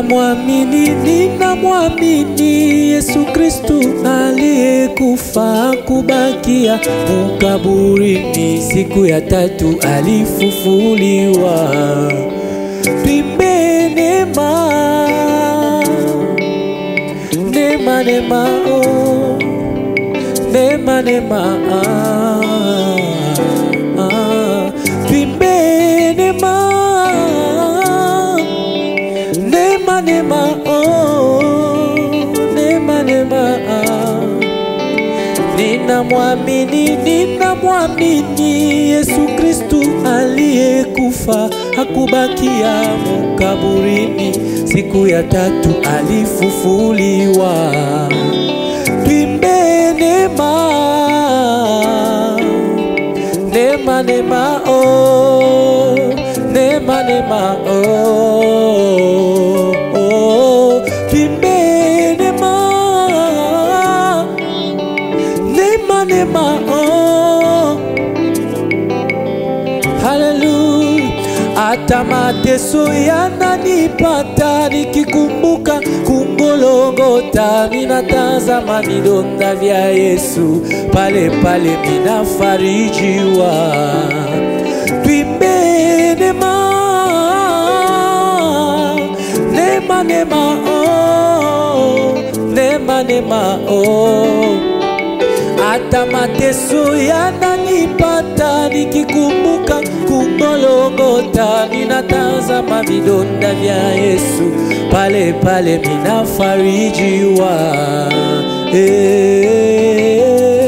Ninamwamini, ninamwamini Yesu Kristu aliyekufa kubakia mukaburini, siku ya tatu alifufuliwa. Twimbe neema, neema, neema, oh. neema, neema, ah, ah. Twimbe neema Nema nema oh, nema nema ah. Ninamwamini, ninamwamini Yesu Kristu aliyekufa hakubakia mukaburini, siku ya tatu alifufuliwa. Twimbe nema, nema nema oh, nema nema oh, oh. Twimbe nema, nema nema oh. Haleluya, hata mateso yananipata nikikumbuka kungolongota, minatazama vidonda vya Yesu, pale pale minafarijiwa. Twimbe neema, neema, neema, oh, neema, neema, oh hata mateso yananipata nikikumbuka kungolongota, ninatazama vidonda vya Yesu, pale pale minafarijiwa. Eh,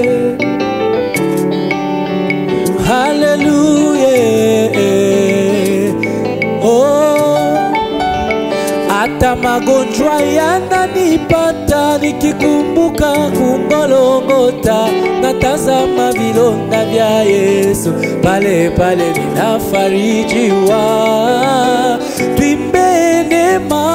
haleluya, eh, oh hata magonjwa yananipata nikikumbuka kungolongota, natazama vidonda vya Yesu, pale pale ninafarijiwa. Twimbe neema,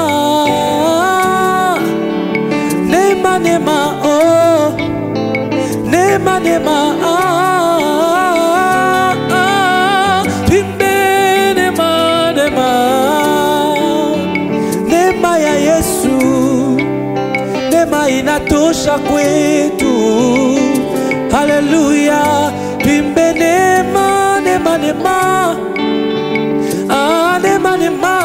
neema, neema, oh, neema, neema, ah, ah, twimbe neema, neema neema ya Yesu, neema inatosha kwetu. Haleluya, twimbe neema, neema, neema, ah, neema, neema,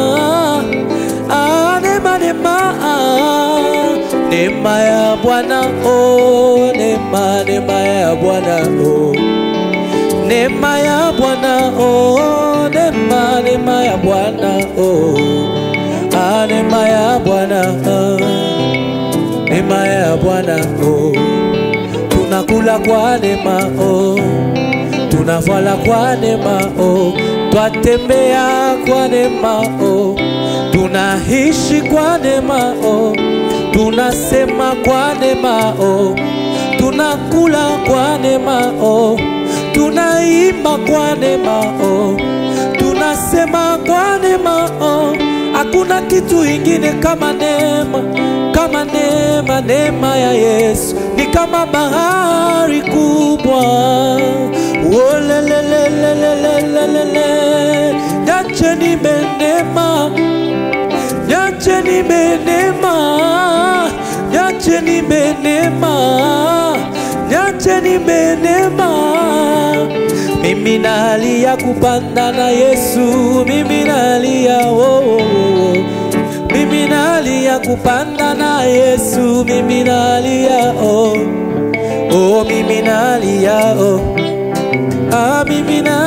ah, neema, neema, ah, neema ya Bwana, oh, neema, neema ya Bwana, oh neema ya Bwana oh, neema neema ya Bwana oh, ah, neema ya Bwana ah, neema ya Bwana oh, tunakula kwa neema oh, tunavala kwa neema oh, twatembea kwa neema oh, tunaishi kwa neema oh, tunasema kwa neema oh, tunakula kwa neema oh, tunaimba kwa neema oh, tunasema kwa neema oh, hakuna kitu ingine kama neema, kama neema, neema ya Yesu ni kama bahari kubwa. Oh, le, le, le, le, le, le, le, le, le. Niache nimenema, niache nimenema, niache nimenema, niache nimenema. Mimi nalia kupanda na Yesu, mimi nalia oh, oh, oh. Mimi nalia kupanda na Yesu, mimi nalia oh, oh, mimi nalia oh, ah, mimi nalia